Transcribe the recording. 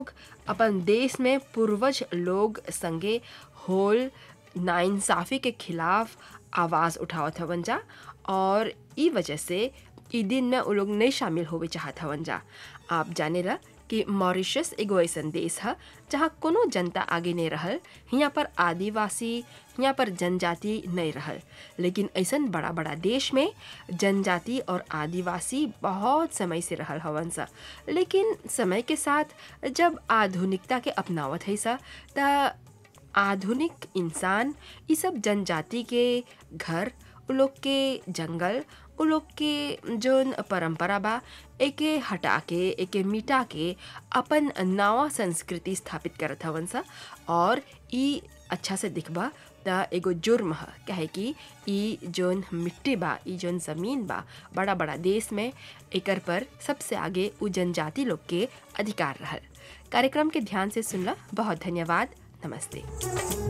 अपन देश में पूर्वज लोग संगे होल नाइंसाफ़ी के खिलाफ आवाज़ उठावत हवन जा और ई वजह से ई दिन में उ लोग नहीं शामिल होवे चाहत हवन जा आप जानेला कि मॉरिशस एगो ऐसन देश ह जहाँ कोनो जनता आगे नहीं रहल हियाँ पर आदिवासी हियाँ पर जनजाति नहीं रहल लेकिन ऐसन बड़ा बड़ा देश में जनजाति और आदिवासी बहुत समय से रहल हवन सा लेकिन समय के साथ जब आधुनिकता के अपनावत है सा त आधुनिक इंसान ई सब जनजाति के घर उ लोग के जंगल उ लोग के जोन परंपरा बा एके हटा के एके मिटा के अपन नवा संस्कृति स्थापित करत हवन सा और ई अच्छा से दिखबा त एगो जुर्म ह काहे कि ई जोन मिट्टी बा ई जोन ज़मीन बा बड़ा बड़ा देश में एकर पर सबसे आगे उ जनजाति लोग के अधिकार रहल कार्यक्रम के ध्यान से सुनला बहुत धन्यवाद नमस्ते